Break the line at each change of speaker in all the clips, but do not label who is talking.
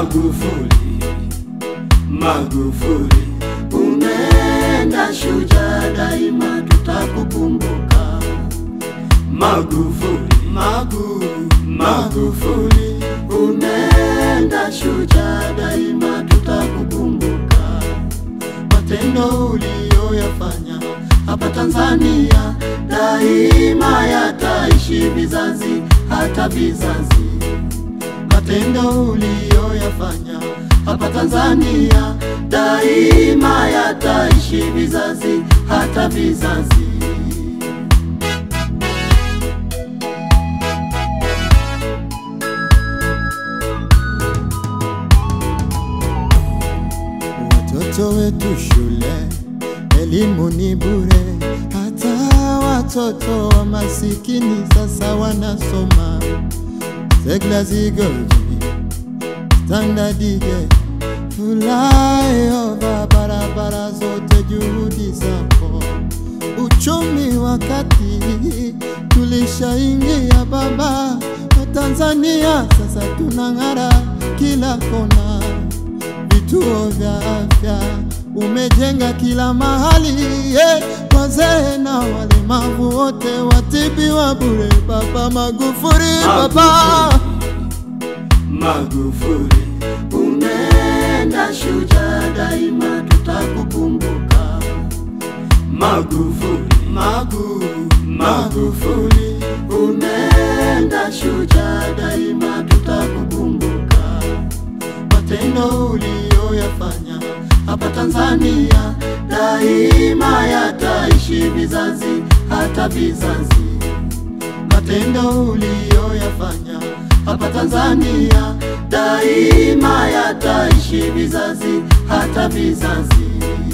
Magufuli, Magufuli, umeenda shujaa, daima tutakukumbuka. Magufuli, Magu, Magufuli, umeenda shujaa, daima tutakukumbuka. Matendo uliyoyafanya hapa Tanzania daima yataishi vizazi hata vizazi. Matendo uliyoyafanya hapa Tanzania daima yataishi vizazi hata vizazi.
Watoto wetu shule, elimu ni bure, hata watoto wa masikini sasa wanasoma. Segla zigoji standard gauge, flyover, barabara zote, juhudi zako. Uchumi wakati tulishaingia baba wa Tanzania, sasa tunang'ara kila kona vituo vya afya umejenga kila mahali yeah. Wazee na walemavu wote watibiwa bure. Baba Magufuli, baba
Magufuli, umeenda shujaa, daima tutakukumbuka. Magufuli, Magu, Magufuli, umeenda shujaa, daima tutakukumbuka. Matendo uliyoyafanya hapa Tanzania daima yataishi vizazi hata vizazi. Matendo uliyoyafanya hapa Tanzania daima yataishi vizazi hata vizazi.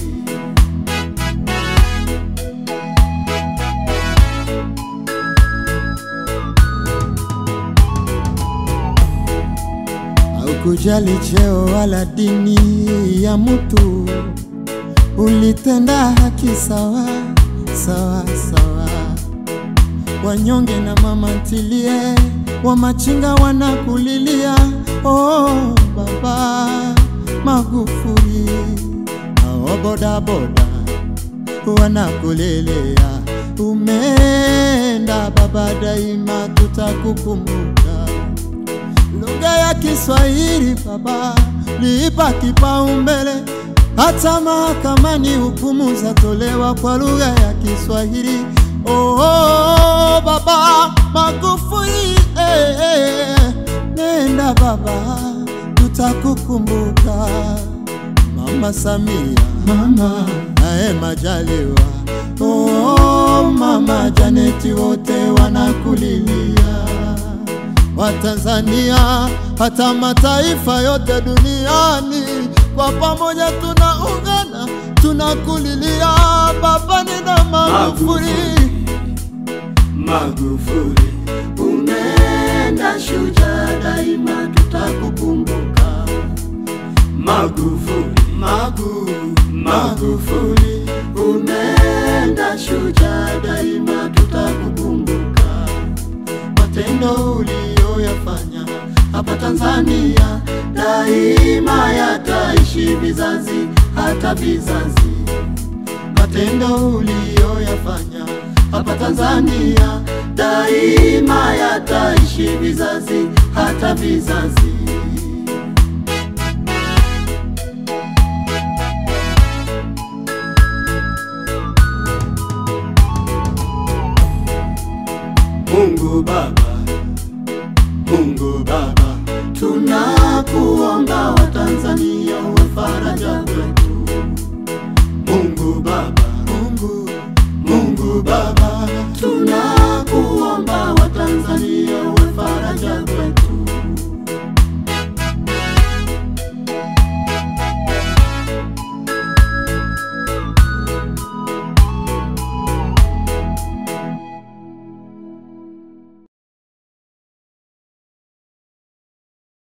haukujali cheo wala dini ya mtu, ulitenda haki sawa sawa sawa. Wanyonge na mama ntilie wa machinga wanakulilia, oh baba Magufuli, hao bodaboda wanakulelea, umeenda baba, daima tutakukumbuka. Lugha ya Kiswahili baba liipa kipaumbele, hata mahakamani hukumu zatolewa kwa lugha ya Kiswahili. Oh, oh, baba Magufuli, eh, eh, nenda baba, tutakukumbuka. Mama Samia, mama naye Majaliwa, oh, mama Janeti, wote wanakulilia Watanzania hata mataifa yote duniani kwa pamoja tunaungana, tunakulilia baba, nina Magufuli.
Magufuli, umeenda shujaa, daima tutakukumbuka. Magufuli, Magu, Magufuli, umeenda shujaa, daima tutakukumbuka. Matendo uliyoyafanya hapa Tanzania daima yataishi vizazi hata vizazi. Matendo uliyoyafanya hapa Tanzania daima yataishi vizazi hata vizazi. Mungu Baba, Mungu Baba, tunakuomba Watanzania uwe faraja kwetu. Mungu Baba,
Mungu
Mungu Baba,